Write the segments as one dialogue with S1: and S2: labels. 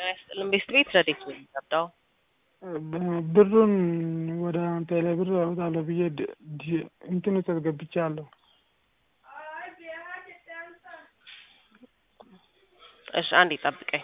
S1: ያስጥልን ቤት ቤት ረዴት ነው የሚጠጣው
S2: ብሩን ወደ ቴሌ ብር አወጣለሁ ብዬ ድ- ድ- እንትን ውስጥ ገብቻለሁ።
S1: እሺ አንዴ ጠብቀኝ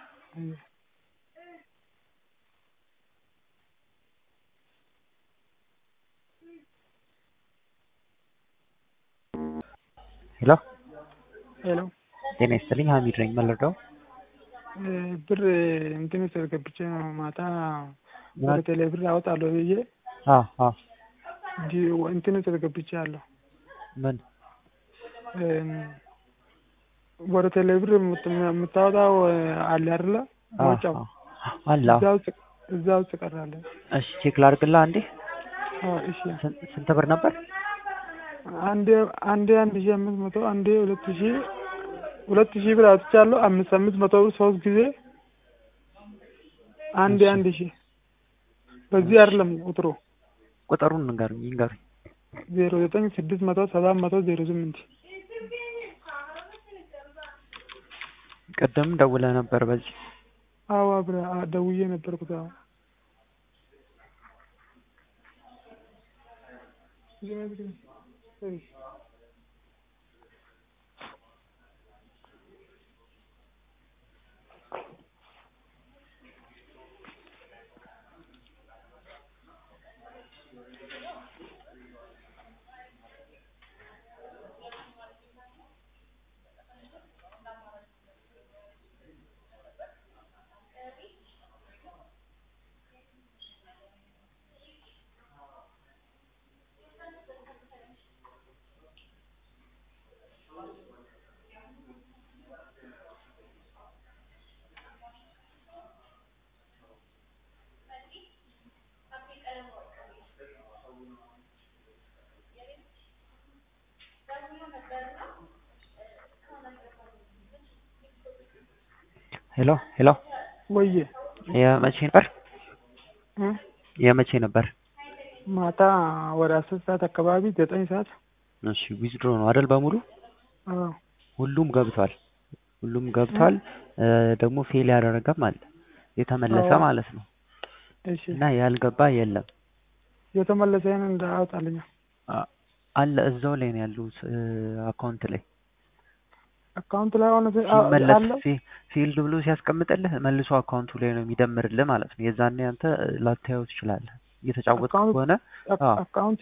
S3: ሄሎ
S2: ሄሎ
S3: ጤና ይስጥልኝ ሀሚድ ነኝ መለርዳው
S2: እ ብር እንትን ውስጥ ገብቼ ነው ማታ ወደ ቴሌ ብር አወጣለሁ ብዬ
S3: አዎ አዎ
S2: ዲ- እንትን ውስጥ ገብቻለሁ።
S3: ምን
S2: እም፣ ወደ ቴሌ ብር የምት- የምታወጣው አለ አይደለ?
S3: አዎ
S2: ማውጫው
S3: አዎ አለ አዎ።
S2: እዛ ውስጥ እዛ ውስጥ ቀራለ።
S3: እሺ ቼክ ላድርግልህ አንዴ
S2: አዎ እሺ።
S3: ስንት ስንት ብር ነበር
S2: አንዴ አንዴ አንድ ሺህ አምስት መቶ አንዴ ሁለት ሺህ ሁለት ሺህ ብር አውጥቻለሁ። አምስት አምስት መቶ ብር ሶስት ጊዜ አንዴ
S3: እሺ።
S2: አንድ ሺህ በዚህ አይደለም ቁጥሩ
S3: ቁጥሩን ንገሩኝ ይንገሩኝ
S2: ዜሮ ዘጠኝ ስድስት መቶ ሰባት መቶ ዜሮ ስምንት
S3: ቅድም ደውለህ ነበር በዚህ
S2: አዎ አብረ አ- ደውዬ ነበርኩት። አዎ
S3: ሄሎ ሄሎ
S2: ወዬ
S3: የመቼ ነበር
S2: እ?
S3: የመቼ ነበር
S2: ማታ ወደ አስር ሰዓት አካባቢ ዘጠኝ ሰዓት
S3: እሺ ዊዝድሮ ነው አይደል በሙሉ
S2: አዎ
S3: ሁሉም ገብቷል ሁሉም ገብቷል እ፣ ደግሞ ፌል ያደረገም አለ የተመለሰ
S2: አዎ።
S3: ማለት ነው
S2: እሺ
S3: እና ያልገባ የለም
S2: የተመለሰን እንዳወጣልኛ
S3: አ- አለ እዛው ላይ ነው ያሉት አካውንት ላይ
S2: አካውንት ላይ ሆነ አ-
S3: ሲመለስ
S2: አለ
S3: ፊ- ፊልድ ብሎ ሲያስቀምጥልህ መልሶ አካውንቱ ላይ ነው የሚደምርልህ ማለት ነው። የዛኔ አንተ ላታየው ትችላለህ እየተጫወትክ
S2: አካውንት-
S3: ከሆነ
S2: አክ-
S3: አዎ።
S2: አካውንት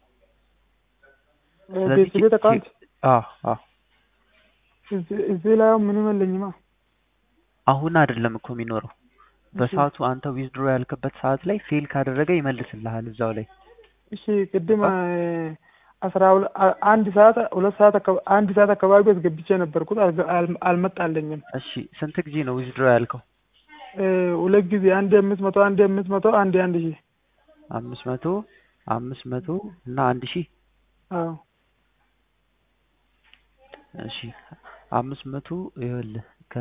S2: እ፣
S3: ስለዚህ
S2: ቤት ቤት አካውንት
S3: አዎ አዎ
S2: እዚህ እዚህ ላይ አሁን ምንም የለኝማ።
S3: አሁን አይደለም እኮ የሚኖረው በሰዓቱ አንተ ዊዝድሮ ያልክበት ሰዓት ላይ ፌል ካደረገ ይመልስልሃል እዛው ላይ
S2: እሺ ቅድም እ፣ አስራ ሁለ- አ- አንድ ሰዓት ሁለት ሰዓት አካባ- አንድ ሰዓት አካባቢ አስገብቼ ነበርኩት አልገ- አል- አልመጣልኝም።
S3: እሺ ስንት ጊዜ ነው ዊዝድሮ ያልከው
S2: እ፣ ሁለት ጊዜ አንድ አምስት መቶ አንድ አምስት መቶ አንድ አንድ ሺህ
S3: አምስት መቶ አምስት መቶ እና አንድ ሺህ
S2: አዎ
S3: እሺ አምስት መቶ ይኸውልህ ከ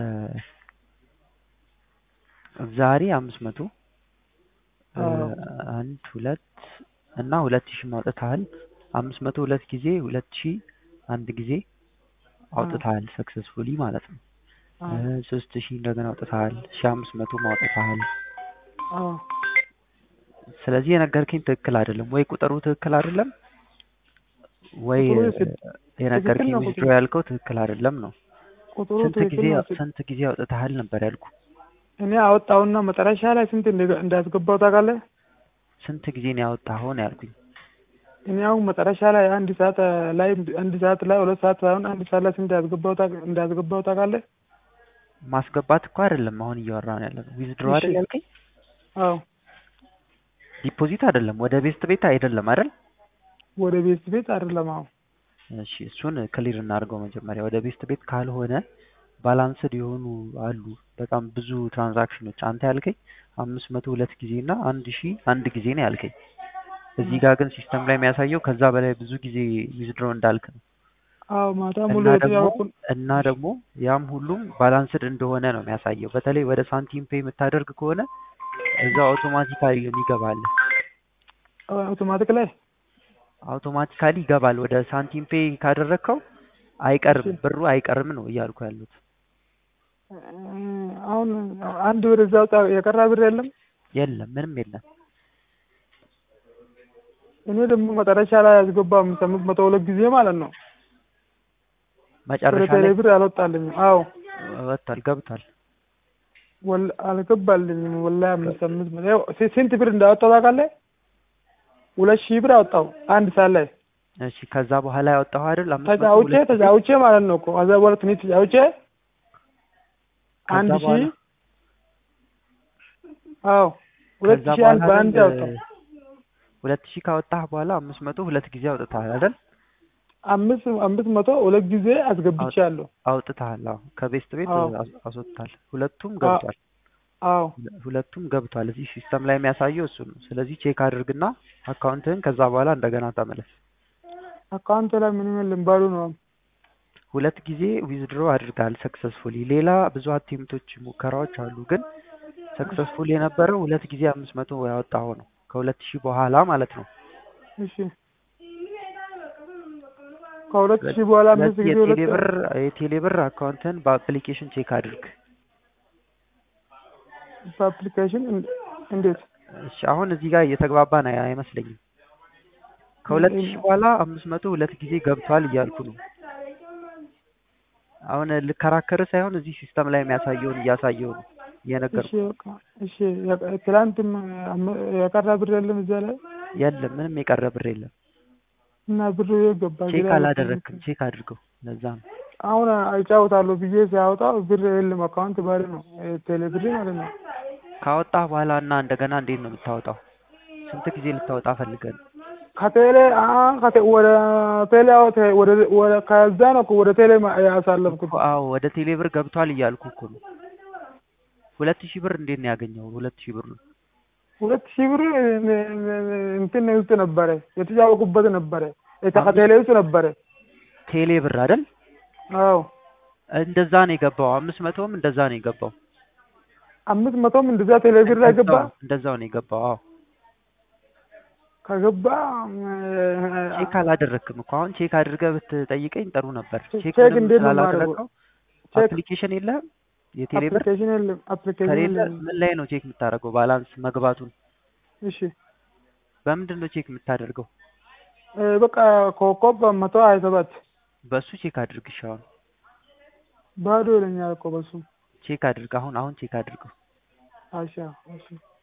S3: ዛሬ አምስት መቶ እ፣
S2: አዎ።
S3: አንድ ሁለት እና ሁለት ሺህ ማውጣትሃል አምስት መቶ ሁለት ጊዜ ሁለት ሺህ አንድ ጊዜ አውጥተሃል ሰክሰስፉሊ ማለት ነው
S2: አዎ
S3: እ፣ ሶስት ሺህ እንደገና አውጥተሃል ሺህ አምስት መቶ ማውጣትሃል
S2: አዎ
S3: ስለዚህ የነገርከኝ ትክክል አይደለም ወይ ቁጥሩ ትክክል አይደለም ወይ
S2: ቁጥሩ
S3: እ፣
S2: ስድ-
S3: የነገርከኝ
S2: ትክክል ነው
S3: ዊዝድሮ
S2: ቁጥሩ።
S3: ያልከው ትክክል አይደለም ነው
S2: ቁጥሩ
S3: ስንት
S2: ትክክል
S3: ጊዜ
S2: ነው። ስ-
S3: ስንት ጊዜ አውጥተሃል ነበር ያልኩ
S2: እኔ አወጣውና መጨረሻ ላይ ስንት እንደ- እንዳስገባው ታውቃለህ?
S3: ስንት ጊዜ ነው ያወጣኸው ነው ያልኩኝ
S2: እኔ አሁን መጨረሻ ላይ አንድ ሰዓት እ፣ ላይ አንድ ሰዓት ላይ ሁለት ሰዓት ሳይሆን አንድ ሰዓት ላይ ስንት እንዳስገባው ታውቅ- እንዳስገባው ታውቃለህ?
S3: ማስገባት እኮ አይደለም አሁን እያወራን ያለ ነው ዊዝድሮ አይደል
S2: እሺ።
S3: ያልከኝ
S2: አዎ
S3: ዲፖዚት አይደለም ወደ ቤስት ቤት አይደለም አይደል
S2: ወደ ቤት ቤት አይደለም። አዎ
S3: እሺ እሱን ክሊር እናድርገው መጀመሪያ ወደ ቤስት ቤት ካልሆነ ባላንስድ የሆኑ አሉ በጣም ብዙ ትራንዛክሽኖች አንተ ያልከኝ አምስት መቶ ሁለት ጊዜ እና አንድ ሺህ አንድ ጊዜ ነው ያልከኝ እዚህ ጋር ግን ሲስተም ላይ የሚያሳየው ከዛ በላይ ብዙ ጊዜ ዊዝድሮ እንዳልክ ነው
S2: አዎ ማታ ሙሉ
S3: እና ደግሞ
S2: የተጫወኩን
S3: እና ደግሞ ያም ሁሉም ባላንስድ እንደሆነ ነው የሚያሳየው በተለይ ወደ ሳንቲም ፔይ የምታደርግ ከሆነ እዛ አውቶማቲካሊ ይገባል
S2: አውቶማቲክ ላይ
S3: አውቶማቲካሊ ይገባል ወደ ሳንቲም ፔይ ካደረግከው አይቀርም
S2: እሺ።
S3: ብሩ አይቀርም ነው እያልኩ ያሉት
S2: እ፣ አሁን አንድ ብር እዛ ወጣ የቀራ ብር የለም።
S3: የለም ምንም የለም።
S2: እኔ ደግሞ መጨረሻ ላይ ያስገባም ስምንት መቶ ሁለት ጊዜ ማለት ነው። ወደ
S3: መጨረሻ
S2: ቴሌ
S3: ላይ
S2: ብር አልወጣልኝም። አዎ
S3: ወጥቷል ገብቷል።
S2: ወል አልገባልኝም። ወላሂ አምስት አምስት መቶ ያው ስ- ስንት ብር እንዳወጣው ታውቃለህ? ሁለት ሺህ ብር አወጣው አንድ ሰዓት ላይ
S3: እሺ ከዛ በኋላ ያወጣኸው አይደል? አምስት መቶ
S2: ተጫውቼ
S3: ሁለት ጊዜ?
S2: ተጫውቼ ማለት ነው እኮ ከዛ በኋላ ትንሽ ተጫውቼ
S3: ከዛ
S2: አንድ
S3: በኋላ
S2: ሺህ አዎ ሁለት
S3: ከዛ
S2: ሺህ አንድ
S3: በኋላ
S2: በአንድ
S3: ግን
S2: አወጣው
S3: ሁለት ሺህ ካወጣህ በኋላ አምስት መቶ ሁለት ጊዜ አውጥተሃል አይደል?
S2: አምስት አምስት መቶ ሁለት ጊዜ አስገብቻለሁ።
S3: አውጥተሃል። አዎ ከቤስት ቤት
S2: አዎ
S3: አስ- አስወጥተሃል። ሁለቱም
S2: አ-
S3: ገብቷል።
S2: አዎ
S3: ሁለ- ሁለቱም ገብቷል። እዚህ ሲስተም ላይ የሚያሳየው እሱ ነው። ስለዚህ ቼክ አድርግና አካውንትህን ከዛ በኋላ እንደገና ተመለስ።
S2: አካውንት ላይ ምንም የለም ባዶ ነው።
S3: ሁለት ጊዜ ዊዝድሮ አድርገሃል ሰክሰስፉሊ። ሌላ ብዙ አቴምቶች ሙከራዎች አሉ፣ ግን ሰክሰስፉል የነበረው ሁለት ጊዜ አምስት መቶ ያወጣኸው ነው ከሁለት ሺህ በኋላ ማለት ነው።
S2: እሺ ከሁለት ሺህ በኋላ አምስት
S3: ስለዚህ
S2: ጊዜ ሁለት
S3: የቴሌብር የቴሌብር አካውንትህን በአፕሊኬሽን ቼክ አድርግ።
S2: በአፕሊኬሽን እን- እንዴት
S3: እሺ አሁን እዚህ ጋር እየተግባባን አይ- አይመስለኝም። ከሁለት ሺህ በኋላ አምስት መቶ ሁለት ጊዜ ገብቷል እያልኩ ነው። አሁን ልከራከር ሳይሆን እዚህ ሲስተም ላይ የሚያሳየውን እያሳየው ነው እየነገርኩህ።
S2: እሺ በቃ እሺ የ- ትላንትም አም- የቀረ ብር የለም እዛ ላይ
S3: የለም ምንም የቀረ ብር የለም።
S2: እና ብሩ የት ገባ?
S3: ቼክ
S2: ግራ
S3: አላደረግክም።
S2: ገብቶኝ።
S3: ቼክ አድርገው። ለዛ ነው
S2: አሁን አጫውታለሁ ብዬ ሲያወጣው ብር የለም አካውንት ባዶ ነው ቴሌ ብር ማለት ነው።
S3: ካወጣህ በኋላ እና እንደገና እንዴት ነው የምታወጣው? ስንት ጊዜ ልታወጣ ፈልገን?
S2: ከቴሌ አሁን ከቴ ወደ ቴሌ አወጣ ወደ ወደ ከዛ ነው እኮ ወደ ቴሌ ማ- ያሳለፍኩት።
S3: አዎ ወደ ቴሌ ብር ገብቷል እያልኩ እኮ ነው። ሁለት ሺህ ብር እንዴት ነው ያገኘው? ሁለት ሺህ ብር ነው
S2: ሁለት ሺህ ብር እንትን ውስጥ ነበረ የተጫወቁበት ነበረ የተ- ከቴሌ ውስጥ ነበረ።
S3: ቴሌ ብር አይደል?
S2: አዎ
S3: እንደዛ ነው የገባው። አምስት መቶም እንደዛ ነው የገባው።
S2: አምስት መቶም እንደዛ ቴሌ ብር ላይ ገባ።
S3: እንደዛው- እንደዛው ነው የገባው። አዎ
S2: ከገባ
S3: ቼክ አላደረክም እኮ አሁን ቼክ አድርገህ ብትጠይቀኝ ጥሩ ነበር። ቼክ
S2: ቼክ
S3: ምንም
S2: እንዴት ነው
S3: ስላላደረገው
S2: ቼክ
S3: አፕሊኬሽን የለህም? የቴሌ ብር
S2: አፕሊኬሽን የለም አፕሊኬሽን
S3: ከሌለ
S2: የለም።
S3: ምን ላይ ነው ቼክ የምታደርገው? ባላንስ መግባቱን
S2: እሺ
S3: በምንድን ነው ቼክ የምታደርገው?
S2: እ በቃ ኮከብ መቶ ሀያ ሰባት
S3: በሱ ቼክ አድርግ። እሺ አሁን
S2: ባዶ ይለኛል እኮ በሱ
S3: ቼክ አድርግ። አሁን አሁን ቼክ አድርገው።
S2: አሻ እሺ